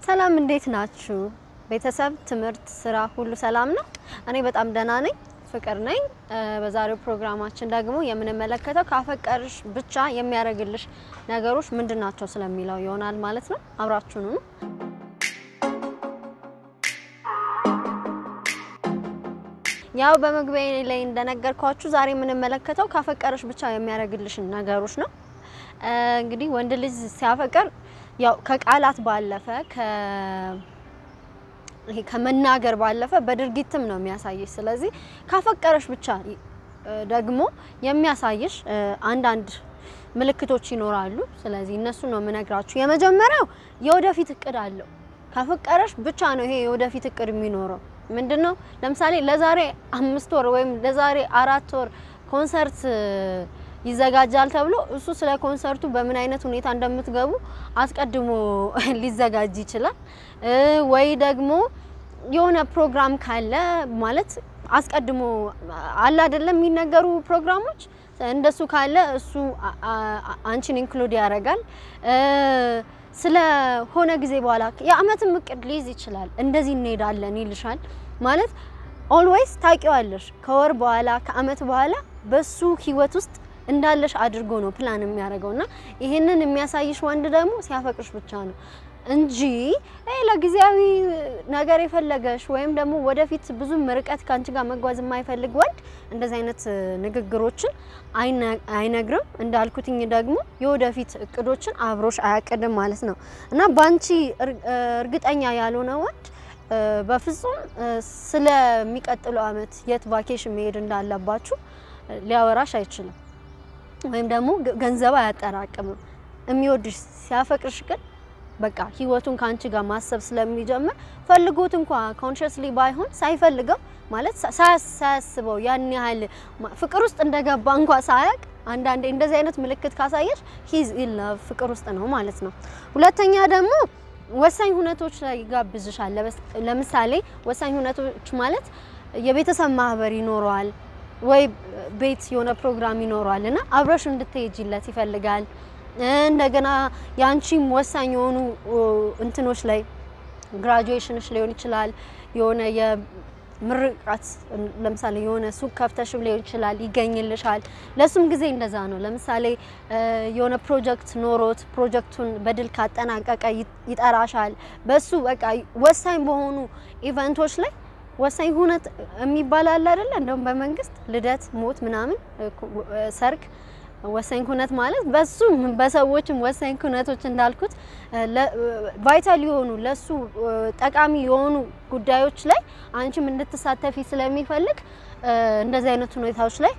ሰላም እንዴት ናችሁ? ቤተሰብ፣ ትምህርት፣ ስራ ሁሉ ሰላም ነው? እኔ በጣም ደህና ነኝ። ፍቅር ነኝ። በዛሬው ፕሮግራማችን ደግሞ የምንመለከተው ካፈቀርሽ ብቻ የሚያደርግልሽ ነገሮች ምንድን ናቸው ስለሚለው ይሆናል ማለት ነው። አብራችሁኑ ነው። ያው በመግቢያ ላይ እንደነገርኳችሁ ዛሬ የምንመለከተው ካፈቀርሽ ብቻ የሚያደርግልሽን ነገሮች ነው። እንግዲህ ወንድ ልጅ ሲያፈቅር ያው ከቃላት ባለፈ ይሄ ከመናገር ባለፈ በድርጊትም ነው የሚያሳይሽ። ስለዚህ ካፈቀረሽ ብቻ ደግሞ የሚያሳይሽ አንዳንድ ምልክቶች ይኖራሉ። ስለዚህ እነሱ ነው የምነግራችሁ። የመጀመሪያው የወደፊት እቅድ አለው። ካፈቀረሽ ብቻ ነው ይሄ የወደፊት እቅድ የሚኖረው። ምንድን ነው? ለምሳሌ ለዛሬ አምስት ወር ወይም ለዛሬ አራት ወር ኮንሰርት ይዘጋጃል ተብሎ እሱ ስለ ኮንሰርቱ በምን አይነት ሁኔታ እንደምትገቡ አስቀድሞ ሊዘጋጅ ይችላል። ወይ ደግሞ የሆነ ፕሮግራም ካለ ማለት አስቀድሞ አለ አይደለም የሚነገሩ ፕሮግራሞች እንደሱ ካለ እሱ አንቺን ኢንክሉድ ያደርጋል። ስለ ሆነ ጊዜ በኋላ የአመትም እቅድ ሊይዝ ይችላል። እንደዚህ እንሄዳለን ይልሻል ማለት ኦልዌይስ ታውቂዋለሽ። ከወር በኋላ ከአመት በኋላ በሱ ህይወት ውስጥ እንዳለሽ አድርጎ ነው ፕላን የሚያደርገው እና ይሄንን የሚያሳይሽ ወንድ ደግሞ ሲያፈቅርሽ ብቻ ነው እንጂ ለጊዜያዊ ነገር የፈለገሽ ወይም ደግሞ ወደፊት ብዙም ርቀት ከአንቺ ጋር መጓዝ የማይፈልግ ወንድ እንደዚህ አይነት ንግግሮችን አይነግርም። እንዳልኩትኝ ደግሞ የወደፊት እቅዶችን አብሮሽ አያቅድም ማለት ነው እና በአንቺ እርግጠኛ ያልሆነ ወንድ በፍጹም ስለሚቀጥለው አመት የት ቫኬሽን መሄድ እንዳለባችሁ ሊያወራሽ አይችልም። ወይም ደግሞ ገንዘብ አያጠራቅምም። የሚወድሽ ሲያፈቅርሽ ግን በቃ ህይወቱን ከአንቺ ጋር ማሰብ ስለሚጀምር ፈልጎት እንኳ ኮንሽስሊ ባይሆን ሳይፈልገው ማለት ሳያስበው ያን ያህል ፍቅር ውስጥ እንደገባ እንኳ ሳያቅ አንዳንዴ እንደዚህ አይነት ምልክት ካሳየሽ ሂዝ ኢን ላቭ ፍቅር ውስጥ ነው ማለት ነው። ሁለተኛ ደግሞ ወሳኝ ሁነቶች ላይ ይጋብዝሻል። ለምሳሌ ወሳኝ ሁነቶች ማለት የቤተሰብ ማህበር ይኖረዋል ወይ ቤት የሆነ ፕሮግራም ይኖረዋል እና አብረሽ እንድትሄጂለት ይፈልጋል። እንደገና የአንቺም ወሳኝ የሆኑ እንትኖች ላይ ግራጁዌሽንሽ ሊሆን ይችላል። የሆነ የምርቃት ለምሳሌ የሆነ ሱቅ ከፍተሽም ሊሆን ይችላል፣ ይገኝልሻል። ለሱም ጊዜ እንደዛ ነው። ለምሳሌ የሆነ ፕሮጀክት ኖሮት ፕሮጀክቱን በድል ካጠናቀቀ ይጠራሻል። በሱ በቃ ወሳኝ በሆኑ ኢቨንቶች ላይ ወሳኝ ሁነት የሚባል አለ አይደለ? እንደውም በመንግስት ልደት፣ ሞት፣ ምናምን ሰርግ ወሳኝ ኩነት ማለት በሱ በሰዎችም ወሳኝ ኩነቶች እንዳልኩት ቫይታል የሆኑ ለሱ ጠቃሚ የሆኑ ጉዳዮች ላይ አንቺም እንድትሳተፊ ስለሚፈልግ እንደዚህ አይነት ሁኔታዎች ላይ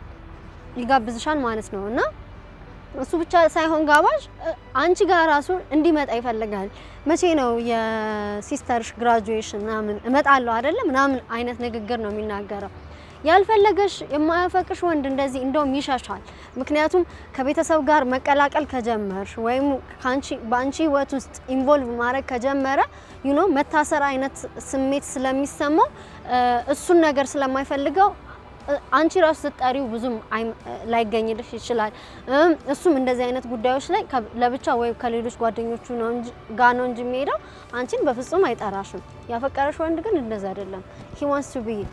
ይጋብዝሻል ማለት ነው እና እሱ ብቻ ሳይሆን ጋባዥ አንቺ ጋር ራሱ እንዲመጣ ይፈልጋል። መቼ ነው የሲስተርሽ ግራጁዌሽን ምናምን እመጣለሁ አይደለ ምናምን አይነት ንግግር ነው የሚናገረው። ያልፈለገሽ የማያፈቅሽ ወንድ እንደዚህ እንደውም ይሸሻል። ምክንያቱም ከቤተሰብ ጋር መቀላቀል ከጀመርሽ ወይም ካንቺ በአንቺ ህይወት ውስጥ ኢንቮልቭ ማድረግ ከጀመረ ዩ ኖ መታሰር አይነት ስሜት ስለሚሰማው እሱን ነገር ስለማይፈልገው አንቺ ራሱ ስትጠሪው ብዙም ላይገኝልሽ ይችላል። እሱም እንደዚህ አይነት ጉዳዮች ላይ ለብቻ ወይም ከሌሎች ጓደኞቹ ነው እንጂ ጋር ነው እንጂ የሚሄደው አንቺን በፍጹም አይጠራሽም። ያፈቀረሽ ወንድ ግን እንደዛ አይደለም። ሂ ዋንትስ ቱ ቢ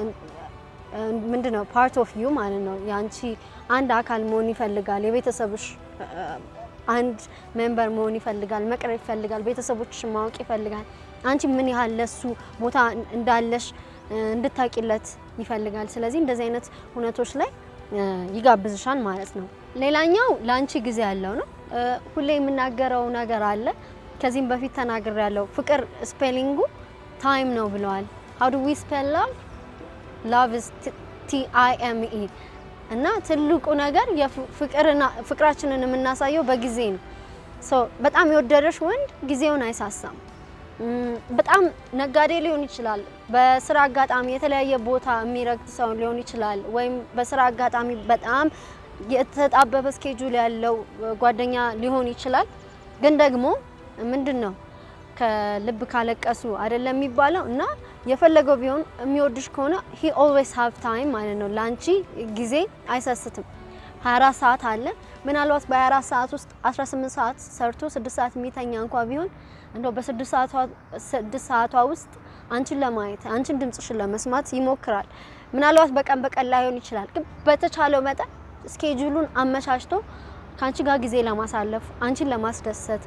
ምንድነው ፓርት ኦፍ ዩ ማለት ነው። የአንቺ አንድ አካል መሆን ይፈልጋል። የቤተሰብሽ አንድ ሜምበር መሆን ይፈልጋል። መቅረብ ይፈልጋል። ቤተሰቦችሽን ማወቅ ይፈልጋል። አንቺ ምን ያህል ለሱ ቦታ እንዳለሽ እንድታቂለት ይፈልጋል። ስለዚህ እንደዚህ አይነት ሁነቶች ላይ ይጋብዝሻል ማለት ነው። ሌላኛው ለአንቺ ጊዜ ያለው ነው። ሁሌ የምናገረው ነገር አለ። ከዚህም በፊት ተናግሬ ያለው ፍቅር ስፔሊንጉ ታይም ነው ብለዋል። ሀው ዱ ዊ ስፔል ላቭ ላቭ ኢዝ ቲ አይ ኤም ኢ እና ትልቁ ነገር ፍቅራችንን የምናሳየው በጊዜ ነው። ሶ በጣም የወደደሽ ወንድ ጊዜውን አይሳሳም። በጣም ነጋዴ ሊሆን ይችላል። በስራ አጋጣሚ የተለያየ ቦታ የሚረግጥ ሰው ሊሆን ይችላል። ወይም በስራ አጋጣሚ በጣም የተጣበበ ስኬጁል ያለው ጓደኛ ሊሆን ይችላል። ግን ደግሞ ምንድን ነው ከልብ ካለቀሱ አይደለም የሚባለው እና የፈለገው ቢሆን የሚወድሽ ከሆነ ሂ ኦልዌይስ ሃቭ ታይም ማለት ነው። ለአንቺ ጊዜ አይሰስትም። 24 ሰዓት አለ። ምናልባት በ24 ሰዓት ውስጥ 18 ሰዓት ሰርቶ 6 ሰዓት የሚተኛ እንኳ ቢሆን እንደው በስድስት ሰዓቷ ስድስት ሰዓቷ ውስጥ አንቺን ለማየት አንቺን ድምጽሽን ለመስማት ይሞክራል። ምናልባት በቀን በቀን ላይሆን ይችላል፣ ግን በተቻለው መጠን ስኬጁሉን አመቻችቶ ከአንቺ ጋር ጊዜ ለማሳለፍ አንቺን ለማስደሰት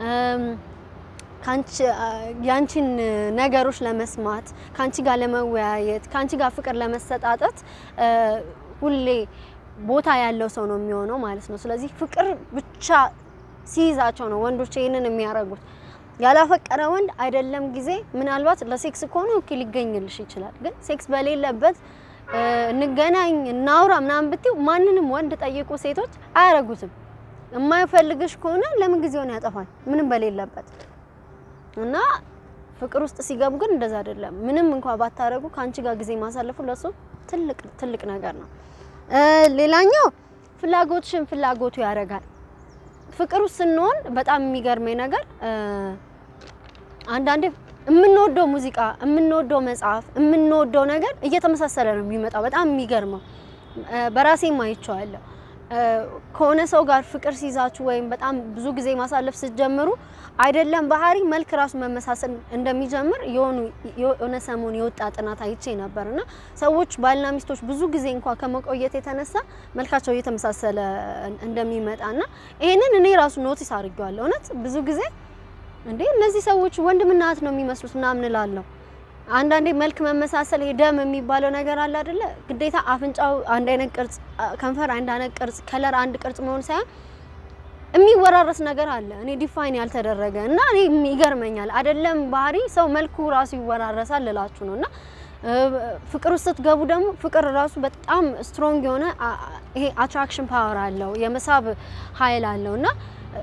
ካንቺ ያንቺን ነገሮች ለመስማት ካንቺ ጋር ለመወያየት ካንቺ ጋር ፍቅር ለመሰጣጠት ሁሌ ቦታ ያለው ሰው ነው የሚሆነው ማለት ነው። ስለዚህ ፍቅር ብቻ ሲይዛቸው ነው ወንዶች ይህንን የሚያደርጉት። ያላፈቀረ ወንድ አይደለም ጊዜ ምናልባት ለሴክስ ከሆነ ኦኬ ሊገኝልሽ ይችላል። ግን ሴክስ በሌለበት እንገናኝ እናውራ ምናምን ብትይው ማንንም ወንድ ጠይቁ ሴቶች አያረጉትም። የማይፈልግሽ ከሆነ ለምን ጊዜውን ያጠፋል? ምንም በሌለበት እና ፍቅር ውስጥ ሲገቡ ግን እንደዛ አይደለም። ምንም እንኳን ባታረጉ ከአንቺ ጋር ጊዜ ማሳለፉ ለሱ ትልቅ ትልቅ ነገር ነው። ሌላኛው ፍላጎትሽን ፍላጎቱ ያደርጋል። ፍቅር ውስጥ ስንሆን በጣም የሚገርመኝ ነገር አንዳንዴ የምንወደው ሙዚቃ፣ የምንወደው መጽሐፍ፣ የምንወደው ነገር እየተመሳሰለ ነው የሚመጣው። በጣም የሚገርመው በራሴም አይቼዋለሁ። ከሆነ ሰው ጋር ፍቅር ሲይዛችሁ ወይም በጣም ብዙ ጊዜ ማሳለፍ ስትጀምሩ አይደለም ባህሪ መልክ ራሱ መመሳሰል እንደሚጀምር የሆኑ የሆነ ሰሞን የወጣ ጥናት አይቼ ነበር እና ሰዎች ባልና ሚስቶች ብዙ ጊዜ እንኳን ከመቆየት የተነሳ መልካቸው እየተመሳሰለ እንደሚመጣና ይሄንን እኔ ራሱ ኖቲስ አድርጌዋለሁ። እውነት ብዙ ጊዜ እንዴ እነዚህ ሰዎች ወንድምና እህት ነው የሚመስሉት ምናምን እላለሁ። አንዳንዴ መልክ መመሳሰል ይሄ ደም የሚባለው ነገር አለ አይደለ? ግዴታ አፍንጫው አንድ አይነት ቅርጽ፣ ከንፈር አንድ አይነት ቅርጽ፣ ከለር አንድ ቅርጽ መሆን ሳይሆን የሚወራረስ ነገር አለ። እኔ ዲፋይን ያልተደረገ እና እኔ ይገርመኛል። አይደለም ባህሪ ሰው መልኩ ራሱ ይወራረሳል ልላችሁ ነው። እና ፍቅር ውስጥ ስትገቡ ደግሞ ፍቅር ራሱ በጣም ስትሮንግ የሆነ ይሄ አትራክሽን ፓወር አለው፣ የመሳብ ኃይል አለው እና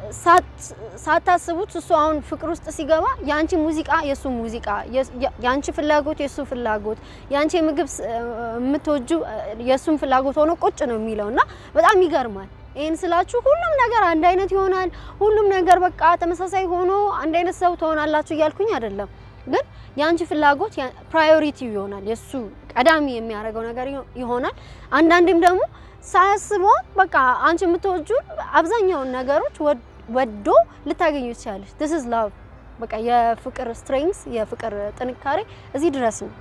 ሳታስቡት እሱ አሁን ፍቅር ውስጥ ሲገባ የአንቺ ሙዚቃ የእሱ ሙዚቃ፣ የአንቺ ፍላጎት የእሱ ፍላጎት፣ የአንቺ ምግብ የምትወጁ የእሱም ፍላጎት ሆኖ ቁጭ ነው የሚለው እና በጣም ይገርማል። ይህን ስላችሁ ሁሉም ነገር አንድ አይነት ይሆናል፣ ሁሉም ነገር በቃ ተመሳሳይ ሆኖ አንድ አይነት ሰው ትሆናላችሁ እያልኩኝ አይደለም። ግን የአንቺ ፍላጎት ፕራዮሪቲ ይሆናል፣ የእሱ ቀዳሚ የሚያደርገው ነገር ይሆናል። አንዳንዴም ደግሞ ሳያስበው በቃ አንቺ የምትወጁ አብዛኛውን ነገሮች ወዶ ልታገኙ ትችላለች። ዲስ ኢዝ ላቭ። በቃ የፍቅር ስትሬንግስ የፍቅር ጥንካሬ እዚህ ድረስ ነው።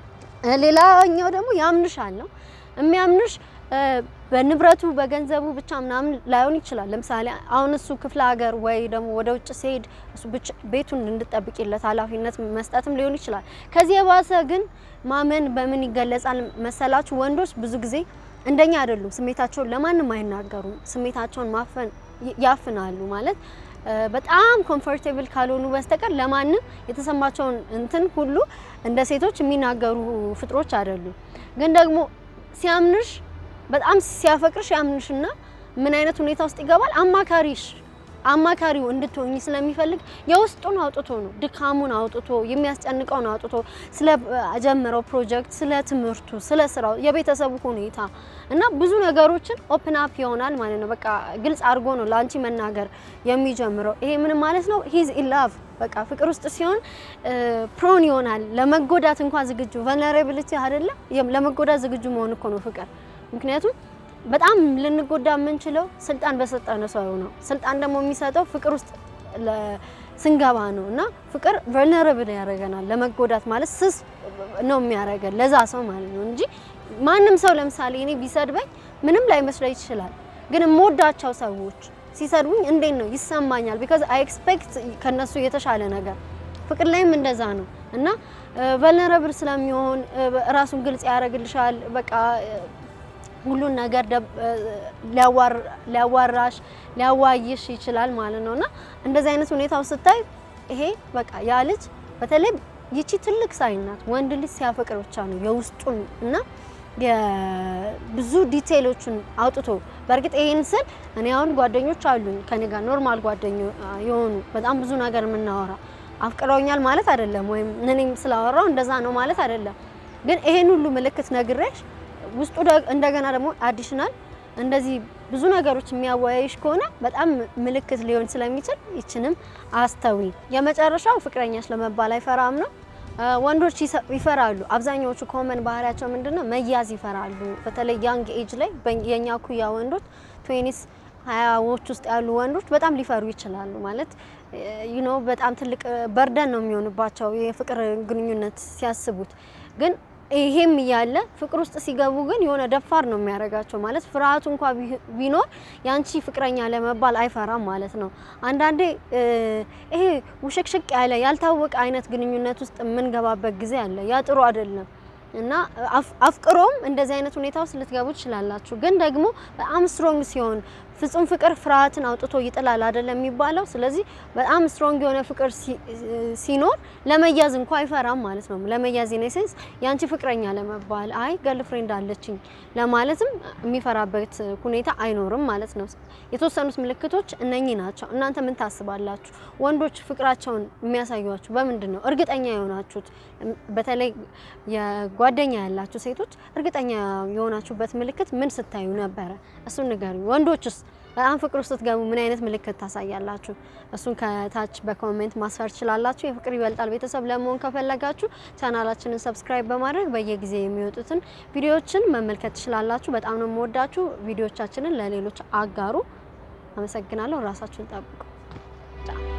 ሌላኛው ደግሞ ያምንሻል ነው የሚያምንሽ በንብረቱ በገንዘቡ ብቻ ምናምን ላይሆን ይችላል። ለምሳሌ አሁን እሱ ክፍለ ሀገር ወይ ደግሞ ወደ ውጭ ሲሄድ እሱ ብቻ ቤቱን እንድጠብቂለት ኃላፊነት መስጠትም ሊሆን ይችላል። ከዚህ የባሰ ግን ማመን በምን ይገለጻል መሰላችሁ? ወንዶች ብዙ ጊዜ እንደኛ አይደሉም። ስሜታቸውን ለማንም አይናገሩም። ስሜታቸውን ማፈን ያፍናሉ ማለት በጣም ኮምፎርቴብል ካልሆኑ በስተቀር ለማንም የተሰማቸውን እንትን ሁሉ እንደ ሴቶች የሚናገሩ ፍጥሮች አይደሉም። ግን ደግሞ ሲያምንሽ በጣም ሲያፈቅርሽ ያምንሽና ምን አይነት ሁኔታ ውስጥ ይገባል? አማካሪሽ አማካሪው እንድትሆኝ ስለሚፈልግ የውስጡን አውጥቶ ነው ድካሙን አውጥቶ የሚያስጨንቀውን አውጥቶ ስለ ጀመረው ፕሮጀክት፣ ስለ ትምህርቱ፣ ስለ ስራው፣ የቤተሰቡ ሁኔታ እና ብዙ ነገሮችን ኦፕን አፕ ይሆናል ማለት ነው። በቃ ግልጽ አድርጎ ነው ለአንቺ መናገር የሚጀምረው። ይሄ ምን ማለት ነው? ሂዝ ኢን ላቭ በቃ ፍቅር ውስጥ ሲሆን ፕሮን ይሆናል። ለመጎዳት እንኳን ዝግጁ ቨልነራቢሊቲ አይደለ? ለመጎዳት ዝግጁ መሆን እኮ ነው ፍቅር ምክንያቱም በጣም ልንጎዳ የምንችለው ስልጣን በሰጠነ ሰው ነው። ስልጣን ደግሞ የሚሰጠው ፍቅር ውስጥ ስንገባ ነው እና ፍቅር ቨልነራብል ያደርገናል። ለመጎዳት ማለት ስስ ነው የሚያደርገን ለዛ ሰው ማለት ነው እንጂ ማንም ሰው ለምሳሌ እኔ ቢሰድበኝ ምንም ላይመስለኝ ይችላል። ግን የምወዳቸው ሰዎች ሲሰድቡኝ እንዴት ነው ይሰማኛል። ቢካዝ አይ ኤክስፔክት ከነሱ የተሻለ ነገር ፍቅር ላይም እንደዛ ነው እና ቨልነራብል ስለሚሆን ራሱን ግልጽ ያደርግልሻል በቃ ሁሉን ነገር ሊያዋራሽ ሊያዋይሽ ይችላል ማለት ነው እና እንደዚህ አይነት ሁኔታው ስታይ ይሄ በቃ ያ ልጅ በተለይ ይቺ ትልቅ ሳይን ናት። ወንድ ልጅ ሲያፈቅር ብቻ ነው የውስጡን እና ብዙ ዲቴይሎችን አውጥቶ በእርግጥ ይሄን ስል እኔ አሁን ጓደኞች አሉኝ ከኔ ጋር ኖርማል ጓደኞ የሆኑ በጣም ብዙ ነገር የምናወራ አፍቅረውኛል ማለት አይደለም፣ ወይም እኔም ስላወራው እንደዛ ነው ማለት አይደለም። ግን ይሄን ሁሉ ምልክት ነግሬሽ ውስጡ እንደገና ደግሞ አዲሽናል እንደዚህ ብዙ ነገሮች የሚያወያይሽ ከሆነ በጣም ምልክት ሊሆን ስለሚችል ይችንም አስተዊ። የመጨረሻው ፍቅረኛሽ ለመባል አይፈራም ነው። ወንዶች ይፈራሉ። አብዛኛዎቹ ኮመን ባህሪያቸው ምንድነው? መያዝ ይፈራሉ። በተለይ ያንግ ኤጅ ላይ የኛ ኩያ ወንዶች ትዌኒስ ሀያዎች ውስጥ ያሉ ወንዶች በጣም ሊፈሩ ይችላሉ። ማለት ዩ ኖ በጣም ትልቅ በርደን ነው የሚሆንባቸው የፍቅር ግንኙነት ሲያስቡት ግን ይሄም እያለ ፍቅር ውስጥ ሲገቡ ግን የሆነ ደፋር ነው የሚያደርጋቸው። ማለት ፍርሃቱ እንኳ ቢኖር ያንቺ ፍቅረኛ ለመባል አይፈራም ማለት ነው። አንዳንዴ ይሄ ውሽቅሽቅ ያለ ያልታወቀ አይነት ግንኙነት ውስጥ የምንገባበት ጊዜ አለ። ያ ጥሩ አይደለም እና አፍቅሮም እንደዚህ አይነት ሁኔታ ውስጥ ልትገቡ ትችላላችሁ። ግን ደግሞ በጣም ስትሮንግ ሲሆን ፍጹም ፍቅር ፍርሃትን አውጥቶ ይጥላል አይደለም የሚባለው። ስለዚህ በጣም ስትሮንግ የሆነ ፍቅር ሲኖር ለመያዝ እንኳ አይፈራም ማለት ነው። ለመያዝ ኢን ሴንስ ያንቺ ፍቅረኛ ለመባል አይ ገርል ፍሬንድ አለችኝ ለማለትም የሚፈራበት ሁኔታ አይኖርም ማለት ነው። የተወሰኑት ምልክቶች እነኚህ ናቸው። እናንተ ምን ታስባላችሁ? ወንዶች ፍቅራቸውን የሚያሳዩችሁ በምንድን ነው? እርግጠኛ የሆናችሁት በተለይ የጓደኛ ያላችሁ ሴቶች እርግጠኛ የሆናችሁበት ምልክት ምን ስታዩ ነበረ? እሱን ንገሩኝ። ወንዶችስ በጣም ፍቅር ውስጥ ስትገቡ ምን አይነት ምልክት ታሳያላችሁ? እሱን ከታች በኮሜንት ማስፈር ትችላላችሁ። የፍቅር ይበልጣል ቤተሰብ ለመሆን ከፈለጋችሁ ቻናላችንን ሰብስክራይብ በማድረግ በየጊዜ የሚወጡትን ቪዲዮዎችን መመልከት ትችላላችሁ። በጣም ነው የምወዳችሁ። ቪዲዮዎቻችንን ለሌሎች አጋሩ። አመሰግናለሁ። ራሳችሁን ጠብቁ።